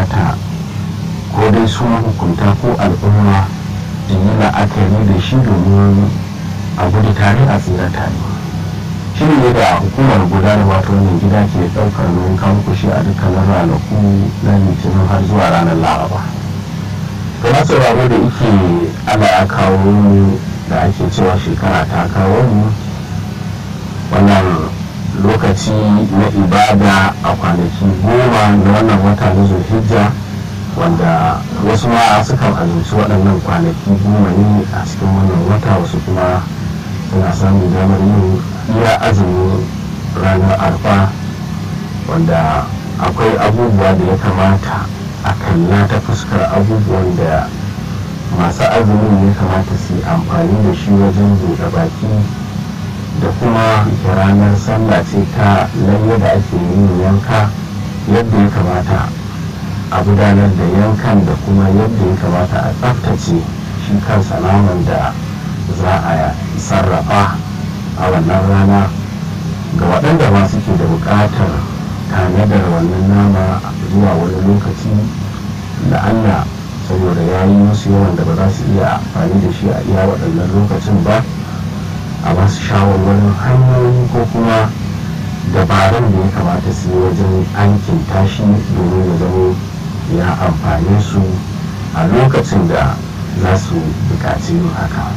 kamata ko dai su hukunta ko al'umma da yi la'akari da shi domin a gudu tare a tsira tare shi ne da hukumar gudanarwa ta wannan gida ke ɗaukar nauyin kawo kushi a dukkanin ranaku na litinin har zuwa ranar laraba to na sauraro da ike ana ya kawo da ake cewa shekara ta kawo mu wannan lokaci na ibada a kwanaki goma na wannan wata na zulhijja wanda wasu ma sukan azumci waɗannan kwanaki goma ne a cikin wannan wata wasu kuma suna samun damar yin iya azumin ranar arfa wanda akwai abubuwa da ya kamata a kalla ta fuskar abubuwan da masu azumin ya kamata su yi amfani da shi wajen buɗe baki da kuma ranar sallah ce ta lalle da ake yin yanka yadda ya kamata a gudanar da yankan da kuma yadda ya kamata a tsaftace shi kansa naman da za a sarrafa a wannan rana ga waɗanda ma suke da buƙatar tanadar wannan nama zuwa wani lokaci da allah saboda ya yi musu yawan da ba za su iya amfani da shi a iya waɗannan lokacin ba a ba su shawarwarin hanyoyi ko kuma dabarun da ya kamata su yi wajen aikin tashi domin ya zama ya amfane su a lokacin da za su buƙaci yin haka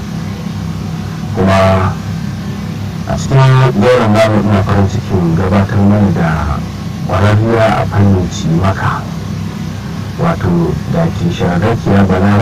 kuma a cikin goron namu ina farin cikin gabatar mana da ƙwararriya a fannin cimaka wato da ke sharakiya bala